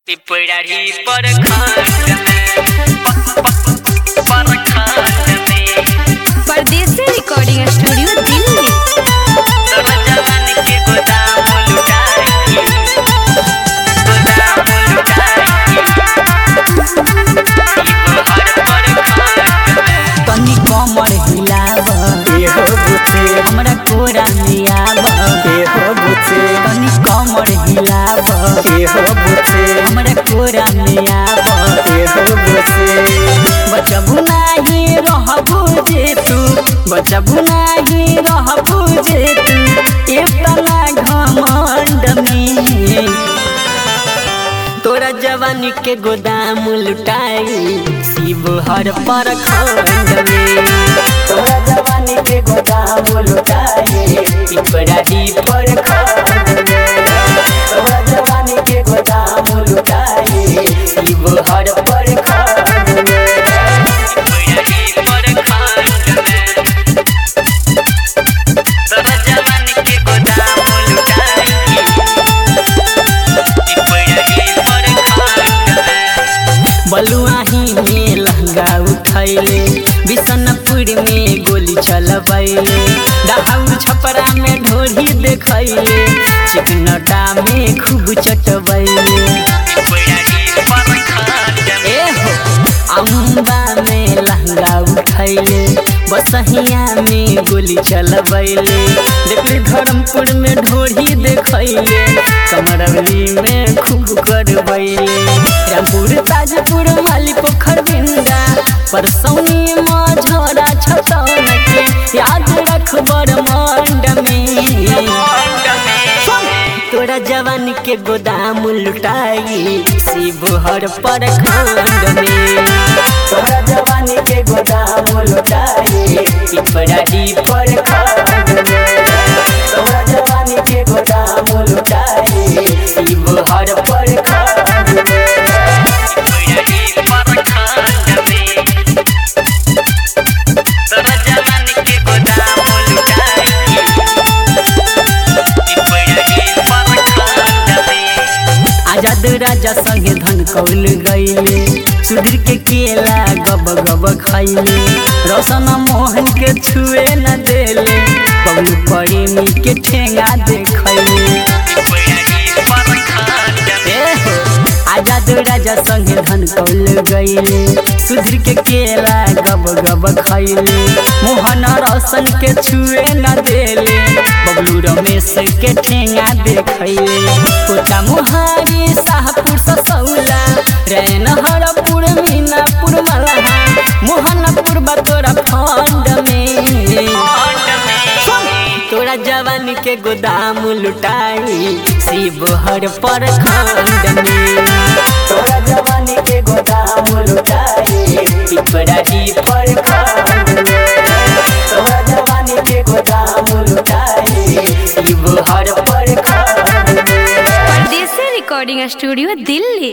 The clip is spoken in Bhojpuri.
पिपरारी पर खंड पर खंड में परदेसी रिकॉर्डिंग स्टूडियो दिल्ली तोरा जवान के गोदाम लुटाई गोदाम लुटाई हर पर खंड में तनी कमर हिलाव एहो बुचे हमरा कोरा में आव एहो बुचे तनी कमर हिलाव एहो बुचे हमरा कोरा में आव एहो बुचे बचबू नाही रहबू जे तू बचबू नाही रहबू जे तू इतना घमंड में तोरा जवानी के गोदाम लुटाई शिव हर पर खंड में तोरा जवानी के गोदाम लुटाई पिपराही पर खंड में तोरा जवानी के गोदाम लुटाई शिव हर पर खंड में पिपरारी पर खंड में तोरा जवान के गोदाम लुटाई पिपरारी पर खंड में बलुआही में लहंगा उठैले बिशनपुर में गोली चलबैले डहाउर छपरा में ढोरी देखैले चिकनटा में खूब चटबैले पिपरारी पर खंड में ए हो अम्बा में लहंगा उठैले बसहिया में गोली चलबैले देखले धर्मपुर में ढोरी देखैले कमरवली में खूब करबैले रामपुर ताजपुर माली पोखर बिंदा परसौनी मझौरा छतौन के याद रख मंड में तोरा जवान के गोदाम लुटाई शिव हर पर खंड में तोरा जवान के गोदाम लुटाई पिपराही पर खंड में तोरा जवान के गोदाम लुटाई शिव हर पर खंड में पिपरारी पर खंड में तोरा जवान के गोदाम लुटाई पिपरारी पर खंड में आजाद राजा संगे धन कौल गईले सुधीर के केला गब गब खैले रोशन मोहन के छुए न देले बबलू परिमी के ठेंगा देखैले पिपरारी पर खंड में ए हो, आजाद राजा संगे धन कौल गईले सुधीर के केला गब गब खैले मोहन रोशन के छुए न देले बबलू रमेश के ठेंगा देखैले कोटा मुहारी शाहपुर ससौला रैन हरपुर मीनापुर मलहा मोहनपुर बतोरा फंड में तोरा जवान के गोदाम लुटाई शिव हर पर खंड में तोरा जवान के गोदाम लुटाई पिपराही पर खंड में तोरा जवान के गोदाम लुटाई शिव हर पर खंड में परदेसी रिकॉर्डिंग स्टूडियो दिल्ली